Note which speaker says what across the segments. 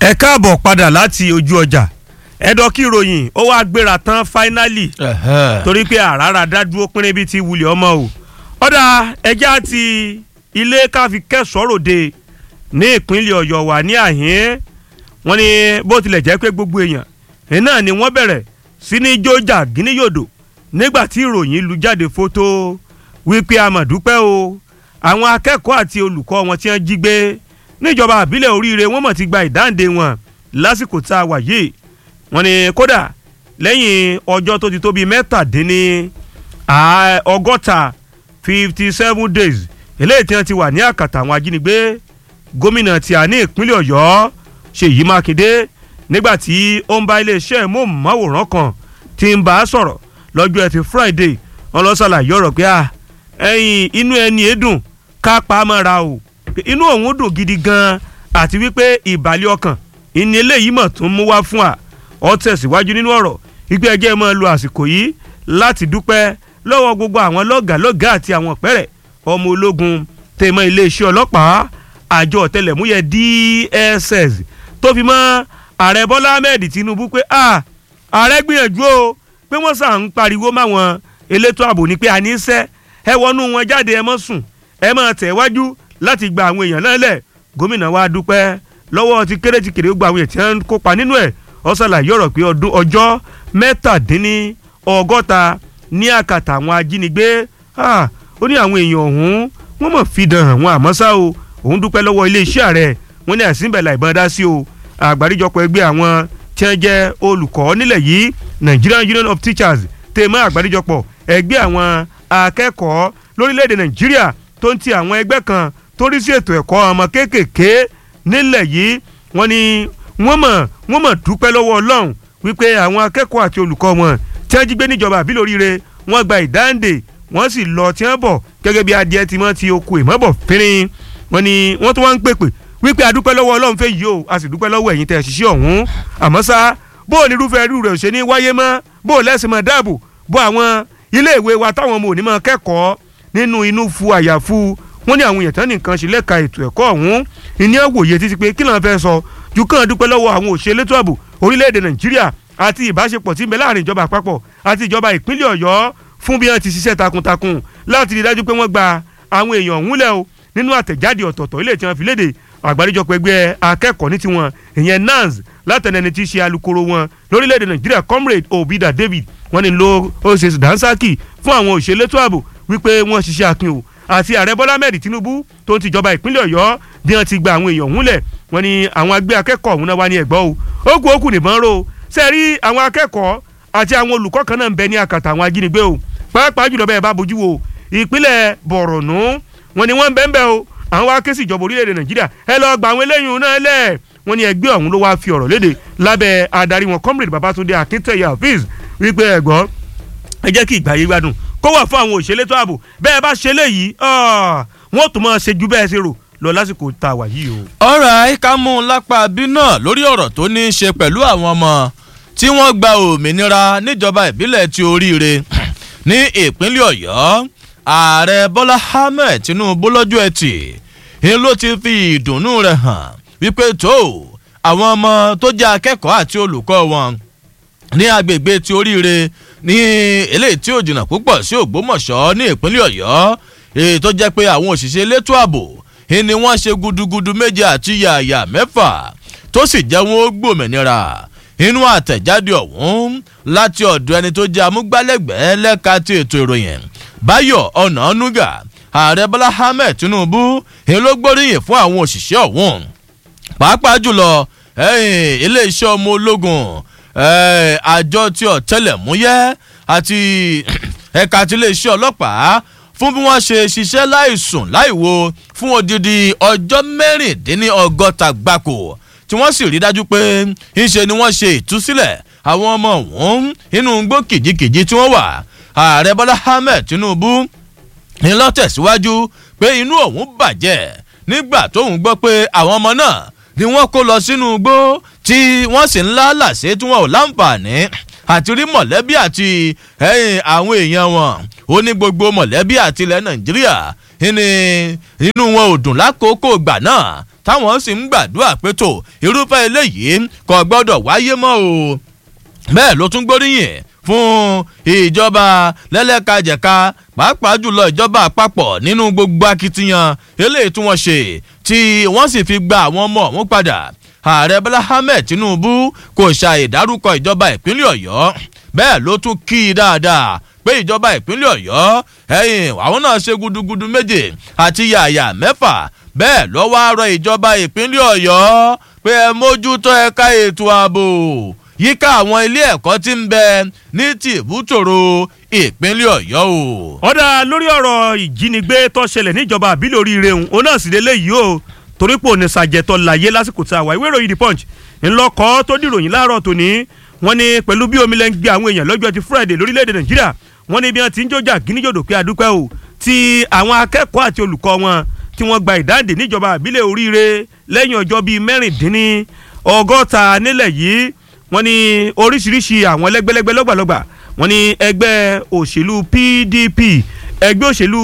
Speaker 1: ẹ káàbọ̀ padà láti ojú ọjà ẹ̀dọ̀ kí ìròyìn ó wá gbéra tán fáínálì torí pé àràrà dádúró pínrín bíi ti wulẹ̀ ọmọ o ọ̀dà ẹja ti ilé káfi kẹsọ̀rọ̀dẹ ní ìpínlẹ̀ ọ̀yọ́ wà ní àhín wọn ni bó tilẹ̀ jẹ́ pé gbogbo èèyàn ẹ̀ náà ni wọ́n bẹ̀rẹ̀ sí ní jójà gíníyòdò nígbà tí ìròyìn lu jáde fótó wípé amọ̀dúpẹ́ o àwọn akẹ́kọ̀ọ́ àti olùkọ́ wọn tí wọ́n jí gbé níjọba àbílẹ̀ oríire wọ́n mọ̀ ti gba ìdáǹdè wọn lásìkò tá a wà yìí wọ́n ní kódà lẹ́yìn ọjọ́ tó ti tó bíi mẹ́tàdínní ọgọ́ta fifty seven days eléyìí tí wọ́n ti wà ní àkàtà àwọn ajínigbé gómìnà tí a ní ìpínlẹ̀ ọ̀yọ́ ṣèyí mákindé nígbà tí ó ń bá iléeṣẹ́ móhùnmáwòrán kan tí ń bá a sọ̀rọ̀ lọ́jọ́ ẹtì friday wọn lọ ṣàlàyé ọ̀rọ̀ pé ẹ̀yìn inú ẹni èédùn ká pa á mọ́ra o inú òun dùn gidi gan-an àti wípé ìbàlẹ̀ ọkàn ìní eléyìí mọ̀ tún mú wá fún wa ọ tẹ̀síwájú nínú ọ̀rọ̀ wípé ẹjẹ́ máa lo àsìkò yìí láti dúpẹ́ lọ́wọ́ gbogbo àwọn lọ́gàálọ́gàá àti àwọn pẹ́rẹ́ ọmọ ológun tèmọ́ iléeṣẹ́ ọlọ́pàá àjọ ọ̀tẹlẹ̀múyẹ́ DSS tó fi mọ́ ààrẹ Bọ́lá Ahmed Tinubu pé ààrẹ gbìyànjú o pé wọ́n sàn ń pariwo máwọn elétò ààbò ní pé àní ń sẹ́ ẹ wọnú wọn jáde ẹ mọ́ sùn ẹ máa tẹ̀ wájú láti gba àwọn èèyàn náà lẹ̀ gómìnà wa dúpẹ́ lọ́wọ́ ti kéré ti kéré gba àwọn èèyàn tí wọ́n ń kópa nínú ẹ̀ ó ṣàlàyé ọ̀rọ̀ pé ọdún ọjọ́ mẹ́tàdínní ọgọ́ta ní àkàtà àwọn ajínigbé ó ní àwọn èèyàn ọ̀hún wọ́n mọ̀ fi dàn àwọn àmọ́ ṣá o òun dúpẹ́ lọ́wọ́ iléeṣẹ́ ààrẹ wọ́n ní àsìnbẹ̀là ìbọn dá sí o àgbáríjọpọ̀ ẹgbẹ́ àwọn tí wọ́n jẹ́ olùkọ́ nílẹ̀ yìí Nigerian Union of Teachers tèmọ́ àgbáríjọpọ̀ ẹgbẹ́ àwọn akẹ́kọ̀ọ́ lórílẹ̀‐èdè Nàìjíríà tó ń ti àwọn ẹgbẹ́ kan tó rí sí ètò ẹ̀kọ́ ọmọ kéékèèké nílẹ̀ yìí wọ́n ní wọ́n mọ̀ wọ́n mọ̀ dúpẹ́ lọ́wọ́ Ọlọ́run wípé àwọn akẹ́kọ̀ọ́ àti olùkọ́ wọn tí wọ́n jí gbé níjọba àbí lóríire wọ́n gba ìdáǹdè wọ́n sì lọ tí wọ́n bọ̀ gẹ́gẹ́ bí adìẹ tí wọ́n ti oko ìmọ̀bọ̀ fínrin wọ́n ní wọ́n tún wá ń pèpè wípé a dúpẹ́ lọ́wọ́ Ọlọ́run fẹ́ yìí o a sì dúpẹ́ lọ́wọ́ ẹ̀yin tẹ̀ ṣiṣẹ́ ọ̀hún àmọ́ ṣá bó o ní irúfẹ́ irú rẹ̀ ṣe ní wáyé mọ́ bó o lẹ́sìn mọ́ dáàbò bó àwọn iléèwé wa táwọn ọmọ òní máa kẹ́kọ̀ọ́ nínú inú fu àyàfu wọ́n ní àwọn èèyàn tán nìkan ṣe lẹ́ka ètò ẹ̀kọ́ ọ̀hún ìní àwòye títí pé kí ló ń fẹ́ sọ ju kàn dúpẹ́ lọ́wọ́ àwọn òṣèlú ètò ààbò orílẹ̀-èdè Nàìjíríà àti ìbáṣepọ̀ tí ń bẹ láàrin ìjọba àpapọ̀ àti ìjọba ìpínlẹ̀ Ọ̀yọ́ fún bí wọ́n ti ṣiṣẹ́ takuntakun láti rí dájú pé wọ́n gba àwọn èèyàn ọ̀hún lẹ̀ o nínú àtẹ̀jáde ọ̀tọ̀ọ̀tọ̀ ilé tí wọ́n fi léde àgbáríjọpọ̀ ẹgbẹ́ akẹ́kọ̀ọ́ ní tiwọn ìyẹn NANS látẹnẹni tí í ṣe alukoro wọn lórílẹ̀‐èdè Nàìjíríà comrade Obida David wọ́n ní lo ó ṣe dánsákì fún àwọn òṣèlú ètò ààbò wípé wọ́n ṣiṣẹ́ akin o àti ààrẹ Bọ́lá Ahmed Tinubu tó ń tìjọba ìpínlẹ̀ Ọ̀yọ́ bí wọ́n ti gba àwọn èèyàn ọ̀hún lẹ̀ wọ́n ní àwọn agbẹ́ akẹ́kọ̀ọ́ ọ̀hún náà wá ní ẹ̀gbọ́ o ó kù ó kù nìbọn ró ṣe rí àwọn akẹ́kọ̀ọ́ àti àwọn olùkọ́ kan náà ń bẹ ní àkàtà àwọn ajínigbé o pàápàá jùlọ bẹ́ẹ̀ bá bójú wo ìpínlẹ̀ Borno wọ́n ní wọ́n ń bẹ́ẹ̀ bẹ́ẹ̀ o àwọn wá ké sí ìjọba orílẹ̀-èdè Nàìjíríà ẹ lọ gba àwọn eléyìí náà lẹ̀ wọ́n ní ẹgbẹ́ ọ̀hún ló wáá fi ọ̀rọ̀ léde lábẹ́ adarí wọn comrade Babatunde Akinteye Hafiz wípé ẹ̀gbọ́n ẹ jẹ́ kí ìgbà yìí gbádùn kó wà fún àwọn òṣèlétò ààbò bẹ́ẹ̀ bá ṣe léyìí wọ́n tún máa ṣe ju bẹ́ẹ̀ ṣe rò lọ lásìkò tá a wà yìí o.
Speaker 2: ọ̀rọ̀ ká mú un lápá bí náà lórí ọ̀rọ̀ tó ní í ṣe pẹ̀lú àwọn ọmọ tí wọ́n gba òmìnira níjọba ìbílẹ̀ ti oríire ní ìpínlẹ̀ ọ̀yọ́ ààrẹ bọ́lá ahmed tinubu lọ́jọ́ ẹtì ń ló ti fi ìdùnnú rẹ̀ hàn wípé tó àwọn ọmọ tó jẹ́ akẹ́kọ̀ọ́ àti olùkọ́ wọn ní agbègbè ti oríire ní eléyìí tí ò jìnnà púpọ̀ sí ògbómọ̀ṣọ́ ní ìpínlẹ̀ ọ̀yọ́ èyí tó jẹ́ pé àwọn òṣìṣẹ́ elétò ààbò ni wọ́n ṣe gudugudu méje àti yàyà mẹ́fà tó sì jẹ́ wọn ó gbòmìnira inú àtẹ̀jáde ọ̀hún láti ọ̀dọ̀ ẹni tó jẹ́ amúgbálẹ́gbẹ̀ẹ́ lẹ́ka ti ètò ìròyìn báyọ̀ ọ̀nànúgà ààrẹ bọ́lá ahmed tinubu èyí ló gbóríyìn fún àwọn òṣìṣẹ́ ọ̀hún pàápàá jùlọ iléeṣẹ́ ọmọ ológun àjọ tí ọ̀tẹlẹ̀múyẹ́ àti ẹ̀ka tí iléeṣẹ́ ọlọ́pàá fún bí wọ́n ṣe ṣiṣẹ́ láìsùn láìwo fún odidi ọjọ́ mẹ́rìndínlọ́gọ́ta gbáko tí wọ́n sì rí dájú pé ńṣe ni wọ́n ṣe ìtúsílẹ̀ àwọn ọmọ ọ̀hún inú igbó kìjikìji tí wọ́n wà ààrẹ bọ́lá ahmed tinubu ní lọ́tẹ̀síwájú pé inú òun bàjẹ́ nígbà tóun gbọ́ pé àwọn ọmọ náà ni wọ́n kó lọ sínú igbó tí wọ́n sì ń lálàsé tí wọ́n ò láǹfààní àti rí mọ̀lẹ́bí àti àwọn èèyàn wọn ó ní gbogbo mọ̀lẹ́bí àti ilẹ̀ nàìjíríà ní inú wọn ò dùn lákòókò ìgbà náà táwọn sì ń gbàdúrà pé tó irúfẹ́ eléyìí kò gbọ́dọ̀ wáyé mọ́ o bẹ́ẹ̀ ló tún gbóríyìn fún ìjọba lẹ́lẹ́kajẹ̀ka pàápàá jùlọ ìjọba àpapọ̀ nínú gbogbo akitiyan eléyìí tí wọ́n ṣe tí wọ́n sì fi gba àwọn ọmọ ọ̀hún padà ààrẹ bọ́lá ahmed tinubu kò ṣàì dárúkọ ìjọba ìpínlẹ̀ ọ̀yọ́ bẹ́ẹ̀ ló tún kí i dáadáa pé ìjọba ìpínlẹ̀ ọ̀yọ́ ẹ̀yìn àwọn náà ṣe gudugudu méje àti yàyà mẹ́fà bẹ́ẹ̀ ló wá rọ ìjọba ìpínlẹ̀ ọ̀yọ́ pé ẹ mójútó ẹ̀ka ètò ààbò yíká àwọn ilé ẹ̀kọ́ tí ń bẹ ní tìbútòrò ìpínlẹ̀ ọ̀yọ́ o.
Speaker 1: ọ̀dà lórí ọ̀rọ̀ ìjínigbé tó ṣẹlẹ̀ níjọba àbílẹ̀ oríire òun òun náà sì lélẹ̀ yìí o torí pò ní sàjẹtọ̀ láyé lásìkò tá a wà ìwé ìròyìn the punch ńlọkọ̀ tó dìròyìn láàárọ̀ tòní wọ́n ní pẹ̀lú bí omi lẹ́ ń gbé àwọn èèyàn lọ́jọ́ ti friday lórílẹ̀‐èdè nàìjíríà wọ́n ní bí wọ́n ti ń jọjà gíníjòdò pé adúpẹ́ o ti àwọn akẹ́kọ̀ọ́ àti olùkọ́ wọn tí wọ́n gba ìdáǹdè níjọba àbílẹ̀ oríire lẹ́yìn ọjọ́ bíi mẹ́rìndínní ọgọ́ta nílẹ̀ yìí wọ́n ní oríṣiríṣi àwọn lẹ́gbẹ́lẹ́gbẹ́ lọ́gbàlọ́gbà wọ́n ní ẹgbẹ́ òṣèlú pdp ẹgbẹ́ òṣèlú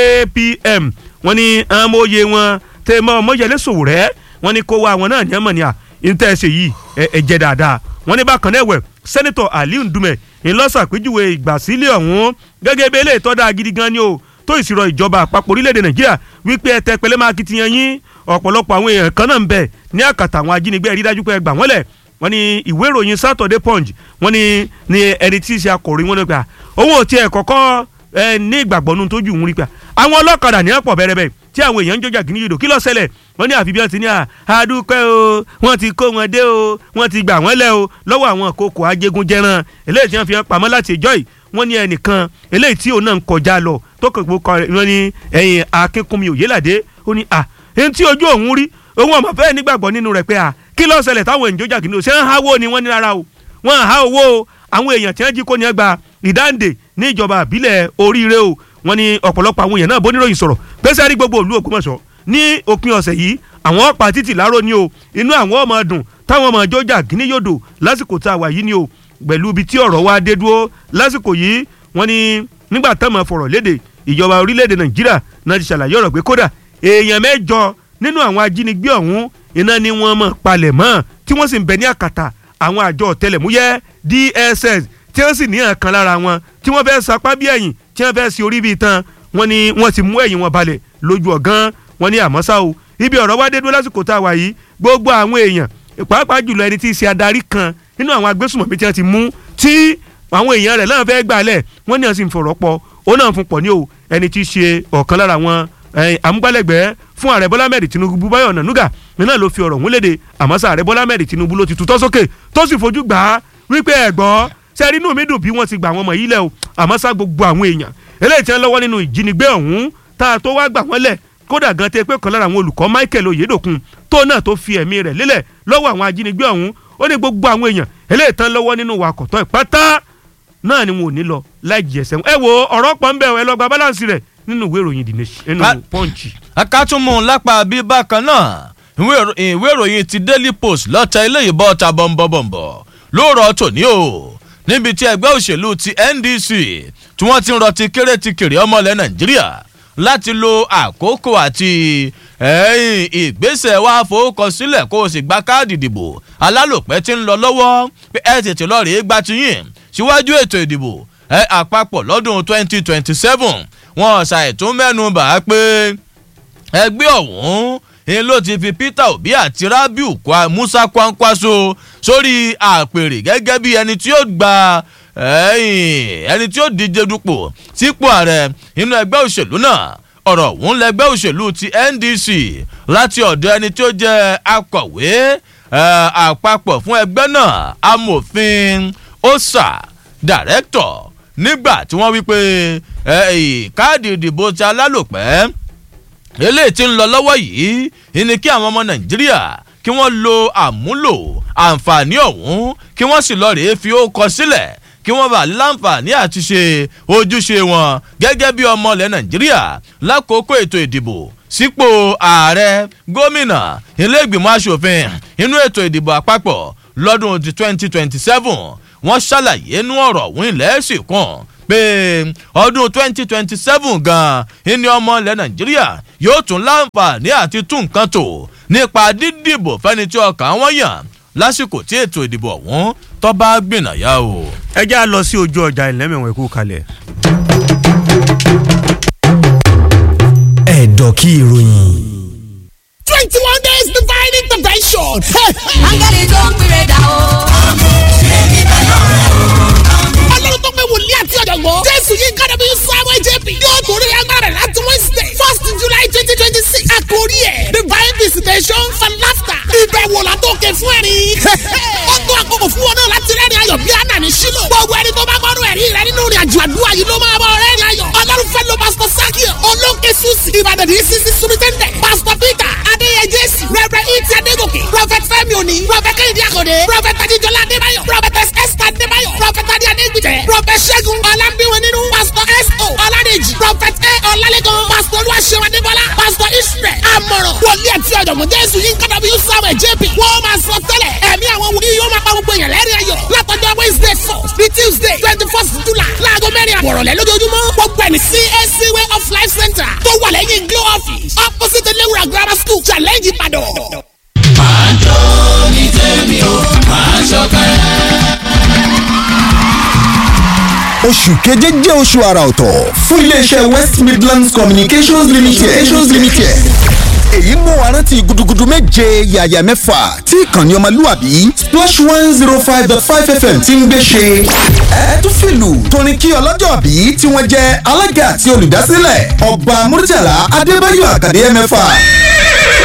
Speaker 1: apm wọ́n ní amóye wọn tẹmọ mọ́yẹlé sòwòrẹ́ wọ́n ní kó wa àwọn náà ní ẹ̀mọ̀ ní à ìtẹ̀sẹ̀ yìí ẹ̀jẹ̀ dáadáa wọ́n ní bákan náà ẹ̀wẹ̀ sẹ́nitọ̀ aliu ndume ńlọ́sàpéjúwe ìgbàsílẹ̀ ọ̀hún gẹ́gẹ́ bí eléyìí tọ́da gidi gan ni o tó ìṣirò ìjọba àpapọ̀ orílẹ̀-èdè nàìjíríà wípé ẹ tẹ pẹlẹ́ máa kitiyan yín ọ̀pọ̀lọpọ̀ àwọn èèyàn kan náà ń bẹ ní àkàtà àwọn ajínigbé rí dájú pé ẹ gbà wọ́n lẹ̀ wọ́n ní ìwé ìròyìn saturday punch wọ́n ní ní ẹni tí í ṣe akọ̀ròyìn wọn nípa owó tí ẹ kọ́kọ́ ẹ ní ìgbàgbọ́ nu tójú òun rí pa àwọn ọlọ́kadà ní ọ̀pọ̀ bẹ́rẹ̀ tí àwọn èèyàn ń jọjà kìíní yòdò kí ló ṣẹlẹ̀ wọ́n ní àfi bí wọ́n ti ní àdúpẹ́ o wọ́n ti kó wọn dé o wọ́n ti gbà wọ́n lẹ̀ o lọ́wọ́ àwọn kòkò ajégunjẹran eléyìí tí wọ́n fi hàn pamọ́ láti ìjọ́ yìí wọ́n ní ẹnìkan eléyìí tí òun náà ń kọjá lọ tó kàn kó wọ́n ní ẹ̀yìn akínkùnmi òyìnládé ó ní à ẹni tí ojú òun rí òun ọmọ fẹ́ẹ́ nígbàgbọ́ nínú rẹ̀ pé à kí ló ṣẹlẹ̀ táwọn èèyàn jọjà kìíní o ṣé ń háwó ni wọ́n ní rárá o wọ́n há owó o àwọn èèyàn tí wọ́n jí kó ní ẹgbàá ìdáǹdè ní ìjọba àbílẹ̀ oríire o wọ́n ní ọ̀pọ̀lọpọ̀ àwọn èèyàn náà bóníròyìn sọ̀rọ̀ pẹ́sẹ́ rí gbogbo òlu Ògbómọ̀ṣọ́ ní òpin ọ̀sẹ̀ yìí àwọn ọ̀pá títì láró ni o inú àwọn ọmọ dùn táwọn ọmọ jọjà kíní yòdò lásìkò tá a wà yìí ni o pẹ̀lú ibi tí ọ̀rọ̀ wa dé dúró lásìkò yìí wọ́n ní nígbà táwọn fọ̀rọ̀ léde ìjọba orílẹ̀-èdè Nàìjíríà náà ti ṣàlàyé ọ̀rọ̀ pé kódà èèyàn mẹ́jọ nínú àwọn ajínigbé ọ̀hún iná ni wọ́n mọ̀ palẹ̀ mọ́ tí wọ́n sì ń bẹ ní àkàtà àwọn àjọ ọ̀tẹlẹ̀múyẹ́ DSS tí wọ́n sì ní àkàn lára wọn tí wọ́n fẹ́ sapá bí ẹ̀yìn tí wọ́n fẹ́ sí orí bíi tán wọ́n ní wọ́n ti mú ẹ̀yìn wọn balẹ̀ lójú ọ̀gán wọ́n ní àmọ́ ṣá o ibi ọ̀rọ̀ wá dé dúró lásìkò tá a wà yìí gbogbo àwọn èèyàn pàápàá jùlọ ẹni tí í ṣe adarí kan nínú àwọn agbésùnmọ̀mí tí wọ́n ti mú tí àwọn èèyàn rẹ̀ náà fẹ́ gbà lẹ̀ wọ́n ní àti ìfọ̀rọ̀ pọ̀ ó náà fún pọ̀ ní o ẹni tí í ṣe ọ̀kan lára àwọn amúgbálẹ́gbẹ̀ẹ́ fún ààrẹ bọ́lá mẹ́rin tinubu báyọ̀ nànúgà náà ló fi ọ̀rọ̀ òun léde àmọ́ sá ààrẹ bọ́lá mẹ́rin tinubu ló ti tutọ́ sókè tó sì fojú gbà á wípé ẹ̀gbọ́n sẹ́rí inú mi dùn bí wọ́n ti gbà wọ́n mọ̀ yìí lẹ̀ o àmọ́ sá gbogbo àwọn èèyàn eléyìí tí wọ́n lọ́wọ́ nínú ìjínigbé ọ̀hún tá a tó wá gbà wọ́n lẹ̀ kódà gan tẹ pé kan lára àwọn olùkọ́ michael oyedokun tó náà tó fi ẹ̀mí rẹ̀ lélẹ̀ lọ́wọ́ àwọn ajínigbé ọ̀hún ó ní gbogbo àwọn èèyàn eléyìí tán lọ́wọ́ nínú wàkọ̀tọ́ ìpátá náà ni wọn ò ní lọ láì jẹsẹ̀ ẹ wo ọ̀rọ̀ pọ̀ ń bẹ̀ ẹ lọ gba balance rẹ̀ nínú ìwé ìròyìn the nation nínú punch.
Speaker 2: akátúmù lápá bí bákan náà ìwé ìròyìn ti daily post lọ́tà ilé ìbọn ta bọ̀m̀bọ̀m̀bọ̀ lóòrọ̀ tòní o níbi tí ẹgbẹ́ òṣèlú ti ndc tí wọ́n ti ń rọtí kéré ti kéré ọmọlẹ̀ nàìjíríà láti lo àkókò àti ìgbésẹ̀ wa fowókọsílẹ̀ kó o sì gba káàdì ìdìbò alálòpẹ́ tí ń lọ lọ́wọ́ pé ẹ tètè lọ́ọ́ rèé gba tiyín síwájú ètò ìdìbò ẹ àpapọ̀ lọ́dún 2027 wọn ṣàìtún mẹ́nu bà á pé ẹgbẹ́ ọ̀hún ni ló ti fi peter obi àti rabiu kwa musa kwankwaso sórí àpèrè gẹ́gẹ́ bí ẹni tí yóò gba ẹni tí yóò díje dupò sípò ààrẹ nínú ẹgbẹ́ òṣèlú náà ọ̀rọ̀ ọ̀hún lẹgbẹ́ òṣèlú ti ndc láti ọ̀dọ̀ ẹni tí ó jẹ́ akọ̀wé àpapọ̀ fún ẹgbẹ́ náà amòfin osa dàrẹ́tọ̀ nígbà tí wọ́n wí pé káàdì ìdìbò ti alálòpẹ́ eléyìí tí ń lọ lọ́wọ́ yìí ni kí àwọn ọmọ nàìjíríà kí wọ́n lo àmúlò àǹfààní ọ̀hún kí wọ́n sì lọ rèé fi ó kọ sílẹ̀ kí wọ́n bá láǹfààní àti ṣe ojúṣe wọn gẹ́gẹ́ bí ọmọ ilẹ̀ nàìjíríà lákòókò ètò ìdìbò sípò ààrẹ gómìnà ilé ìgbìmọ̀ asòfin inú ètò ìdìbò àpapọ̀ lọ́dún twenty twenty seven wọ́n ṣàlàyé inú ọ̀rọ̀ òun ilẹ̀ sì kàn pé ọdún 2027 gan-an ní ọmọ ilẹ̀ nàìjíríà yóò tún láǹfààní àti tún nǹkan tò nípa dídìbò fẹ́ni tí ọkàn wọn yàn lásìkò tí ètò ìdìbò ọ̀hún tó bá gbìnàyà o.
Speaker 1: ẹ já lọ sí ojú ọjà ìlẹ́mẹ̀wọ̀n ikú kalẹ̀.
Speaker 3: ẹ̀dọ̀ kí ìròyìn.
Speaker 4: twenty one days divine intervention.
Speaker 5: áńgẹ́lì tó ń pèrè dà o.
Speaker 4: ọlọ́run tó pé wòlíì àti ọ̀jọ̀gbọ́n. jésù yìí kára bí samuel jp yóò torí agbára rẹ̀ láti wednesday first july twenty twenty six. àkórí ẹ̀ divine visitation for laughter. ìbẹ̀wò látòkè fún ẹ̀rín. ó tó àkókò fún wọn náà láti rẹ́rìn ayọ̀ bí àná ní sílò. gbogbo ẹni tó bá gbọ́dọ̀ ẹ̀rí rẹ nínú ìrìn àjò àdúrà yìí ló máa bọ̀ rẹ́rìn ayọ̀. ọlọ́run fẹ́ lo pastor sakio olóńkè susi ìbàdàn ní sisi sumitẹ́ndẹ̀ pastor peter adéyẹ jésì rẹ̀rẹ̀ ìtì adégòkè prophet fẹ́mi òní prophet kẹ́hìndé àkọ́dé prophet adéjọlá adébáyọ̀ prophet esther adébáyọ̀ prophet adé adégbìtẹ̀ prophet ṣẹ́gun ọlámbíwọ̀n nínú pastor s.o. ọládèjì prophet a ọlálẹ́gàn pastor olúwaṣẹ́wọ̀n adébọ́lá pastor israel amọ̀ràn wòlíì àti ọ̀jọ̀gbọ́n jésù yín kọ́dọ̀ bí samuel jp wọ́n máa sọ tẹ́lẹ̀ ẹ̀mí àwọn wòlíì yóò máa pa gbogbo èèyàn lẹ́rìn ayọ̀ látọjọ́ wednesday first ní tuesday twenty first july láago mẹ́rin àbọ̀rọ̀lẹ́ lójoojúmọ́ gbogbo ẹni cac way of life center tó wà lẹ́yìn glow office opposite elewura grammar school challenge ìbàdàn.
Speaker 3: oṣù keje jẹ́ oṣù àrà ọ̀tọ̀ fún iléeṣẹ́ west midlands communications limited. communications limited. èyí mú wa rántí gudugudu méje yàyà mẹ́fà tí ìkànnì ọmọlúwàbí splash one zero five dot five fm ti ń gbé ṣe. ẹ tún fìlù torin kí ọlọ́jọ́ bí tí wọ́n jẹ́ alága àti olùdásílẹ̀ ọba murtala adébáyọ̀ àkàdé mẹ́fà